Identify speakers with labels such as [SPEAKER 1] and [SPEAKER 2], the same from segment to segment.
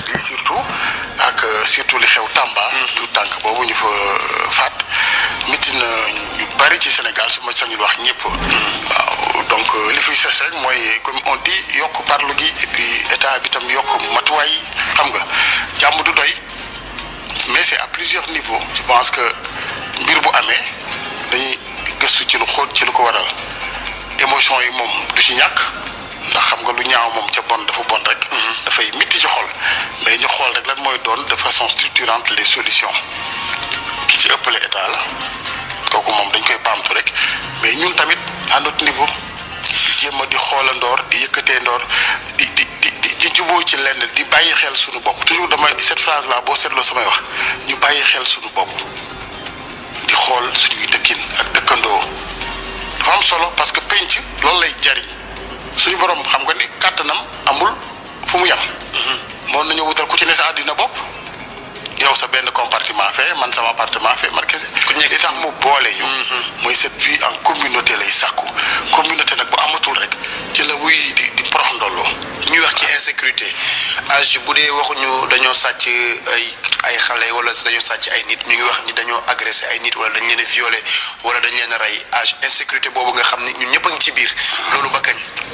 [SPEAKER 1] bi surtout ak surtout li xew Tamba. tout tànk boobu ñu fa faat mitti na ñu bari ci Sénégal su ma sañul wax ñëpp. waaw donc li fiy ses rek mooy comme on dit yokk parlu gi et puis état bi tam yokk matuwaay yi xam nga jàmm du doy mais c'est à plusieurs niveaux je pense que mbir bu amee dañuy gëstu ci lu xóot ci lu ko waral émotion yi moom du ci ñàkk. ndax xam nga lu ñaaw moom ca bon dafa bon rek. dafay mitti ci xol mais ñu xool rek lan mooy doon de façon structurante les solutions ki ci ëppale état la kooku moom dañ koy baamtu rek mais ñun tamit à notre niveau di jéem a di xoolandoor di yëkkatee ndoor di di di di juboo ci lenn di bàyyi xel suñu bopp toujours dama cette phrase là boo seetloo samay wax ñu bàyyi xel suñu bopp di xool suñuy dëkkin ak dëkkandoo dafa am solo parce que penc loolu lay jariñ. suñu borom xam nga ni kàttanam amul fu mu yem. moon nañu wutal ku ci ne sa àddina bopp yow sa benn compartiment fee man sama appartement fee man kese. ku nekk li tax mu boole ñu. mooy cette vie en communauté lay sàkku. communauté nag bu amatul rek ci la wuy di di porox ndolloo.
[SPEAKER 2] ñuy wax ci insécurité âge bu dee waxuñu dañoo sàcc ay ay xale wala dañoo sàcc ay nit ñu ngi wax ni dañoo agressé ay nit wala dañ leen a violé wala dañ leen a rey âge insécurité boobu nga xam ni ñun ñëpp a ngi ci biir loolu ba kañ.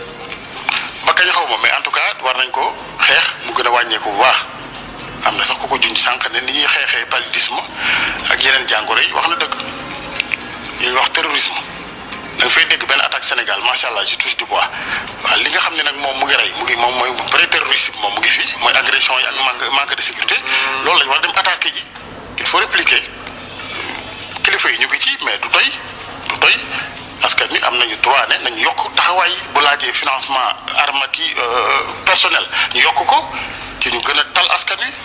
[SPEAKER 1] ba kañ xaw ma mais en tout cas war nañ ko xeex mu gën a wàññeeku bu baax am na sax ku ko junj sànq ne ni ñuy xeexee paludisme ak yeneen jàngoro yi wax na dëgg ñu ngi wax terrorisme da nga fay dégg benn attaque Sénégal macha allah je touche du bois waaw li nga xam ne nag moom mu ngi rey mu ngi moom mooy vrai terrorisme moom mu ngi fi mooy agression yi ak manque manque de sécurité. loolu lañ war dem attaquer ji il faut répliquer kilifa yi ñu ngi ci mais du doy du doy. parce que ni am nañu droit ne nañu yokk taxawaay bu laajee financement arme ki personnel ñu yokk ko ci ñu gën a tal askan wi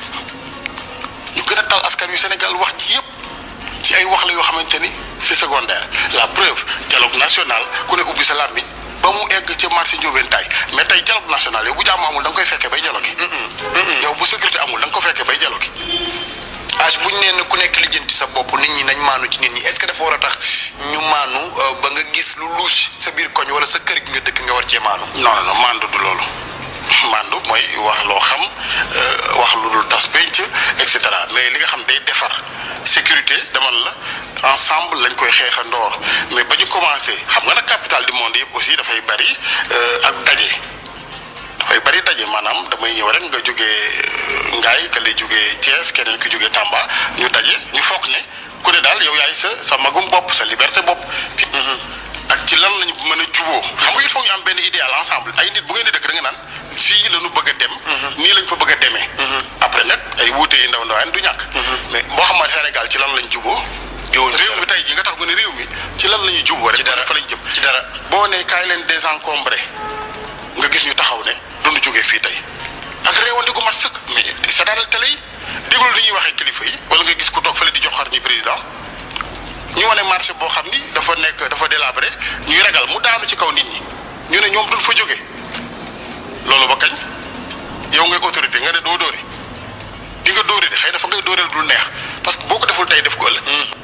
[SPEAKER 1] ñu gën a tal askan wi Sénégal wax ci yëpp ci ay wax la yoo xamante ni c'est secondaire la preuve dialogue national ku ne ubbi sa làmmiñ ba mu egg ci marché Ndiobène mais tey dialogue national yow bu jàmm amul da nga koy fekkee bay dialogue yow bu sécurité amul da nga ko fekkee bay dialogue
[SPEAKER 2] âge bu ñu nee na ku nekk lijjanti sa bopp nit ñi nañ maanu ci nit ñi est-ce que dafa war a tax ñu maanu ba nga gis lu louche sa biir koñ wala sa kër gi nga dëkk nga war cee maanu.
[SPEAKER 1] non non non maandu du loolu maandu mooy wax loo xam wax lu dul tas penc et cetera mais li nga xam day defar sécurité dama la ensemble lañ koy xeexandoor mais ba ñu commencé xam nga nag capitale du monde yëpp aussi dafay bari ak daje. dafay bari daje maanaam damay ñëw rek nga jógee Ngaay ka lay jógee Thiès keneen ki jógee Tamba ñu daje ñu foog ne ku ne daal yow yaay sa sa magum bopp sa liberté bopp. ak ci lan lañu mën a juboo xam nga il faut ñu am benn idéal ensemble ay nit bu ngeen di dëkk da nga naan fii la ñu bëgg a dem. nii lañ fa bëgg a demee. après nag ay wuute yi ndaw ndawaan du ñàkk. mais boo xam ne Sénégal ci lan lañ juboo.
[SPEAKER 2] juboo
[SPEAKER 1] réew mi tey jii nga tax nga ne réew mi ci lan la ñuy juboo rek.
[SPEAKER 2] ci dara
[SPEAKER 1] fa lañ jëm
[SPEAKER 2] ci dara.
[SPEAKER 1] boo ne kaay leen désencombré nga gis ñu taxaw ne duñu jógee fii tey ak réewante gu mat sëkk mais sa daanal télé yi déglu li ñuy waxee kilifa yi wala nga gis ku toog fële di jox xar ñi président ñu wane marché boo xam ni dafa nekk dafa délabré ñuy ragal mu daanu ci kaw nit ñi ñu ne ñoom duñ fa jóge loolu ba kañ yow ngay autorité nga ne doo dóore di nga dóore de xëy na fa ngay dóoreel dul neex parce que boo ko deful tey def ko ëllëg